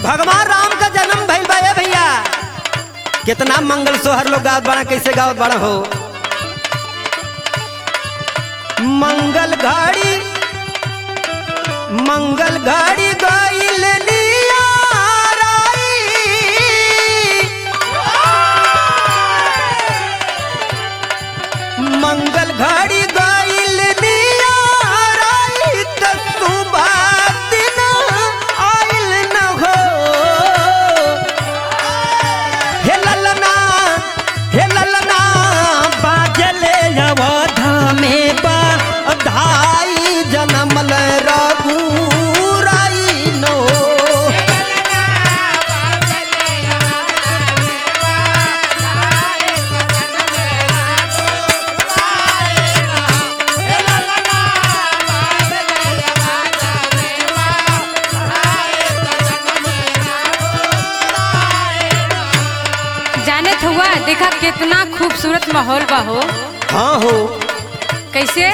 भगवान राम का जन्म भइल बा ए भैया कितना मंगल सोहर लोग गावत बड़ा कैसे गावत बड़ा हो मंगल घड़ी मंगल घड़ी गईल लिया मंगल घड़ी गईल लिया त सुबह दिन आइल न हो हे ललना हे ललना बाजले अवधा में बा धाई जनमल रघुराई नो जानत हुआ देखा कितना खूबसूरत माहौल बा हो हाँ हो कैसे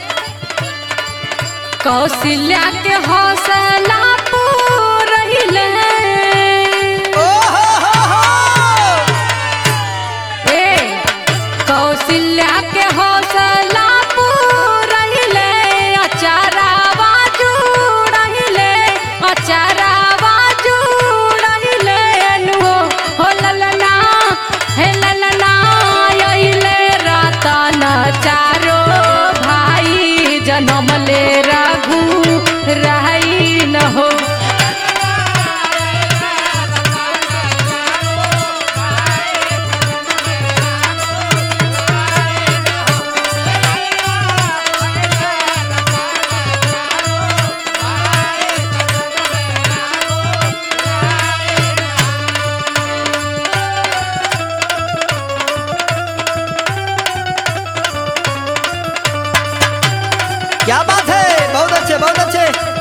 कौशल्या के हौसला पूरहिले ओ हो हो हो ए कौशल्या के हौसला पूरहिले अचारावा जुड़हिले अचारावा जुड़हिले नु हो ललना हे ललना अइले रतन चारो भाई जनम ले रघु रही न हो क्या बात है बहुत अच्छे बहुत अच्छे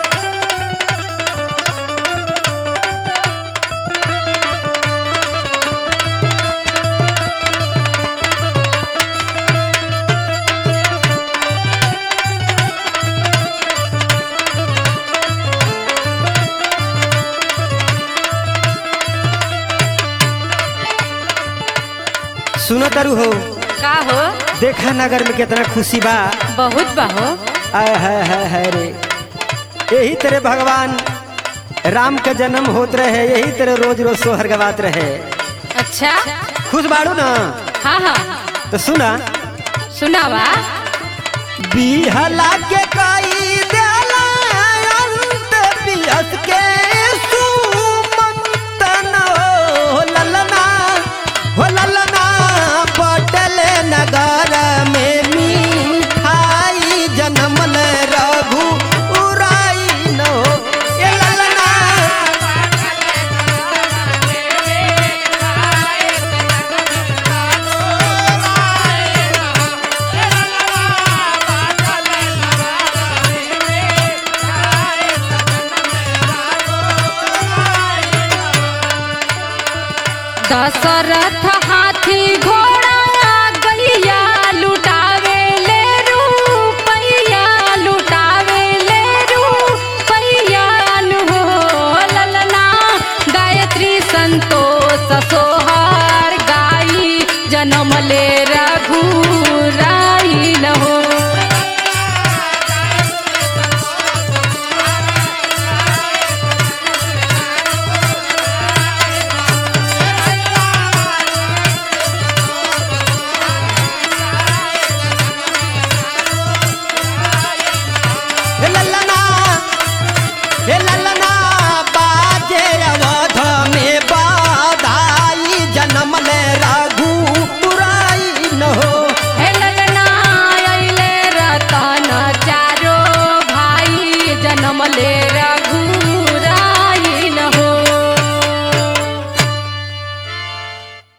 सुनो तरु हो का हो देखा नगर में कितना खुशी बा बहुत बहो आय है है है रे यही तेरे भगवान राम का जन्म होत रहे यही तेरे रोज रोज सोहर गवात रहे अच्छा खुश बाड़ू ना हाँ हाँ तो सुना सुनावा बिहला के कई देला अंत पियस के सुमंतन हो ललना हो ललना बटल नगर में मिठाई जनमल रघु उराई नो ए ललना दशरथ हाथी घोड़ा गैया लुटावे ले रूपैया लुटावे ले रूपैया नु हो ललना गायत्री संतोष सोहर गाई जन्म ले रघुराई न हो हे ललना हे ललना बाजे अवध में बाधाई जनमल रघु उराई न हो हे ललना अइले रतन चारो भाई जन्म ले रघु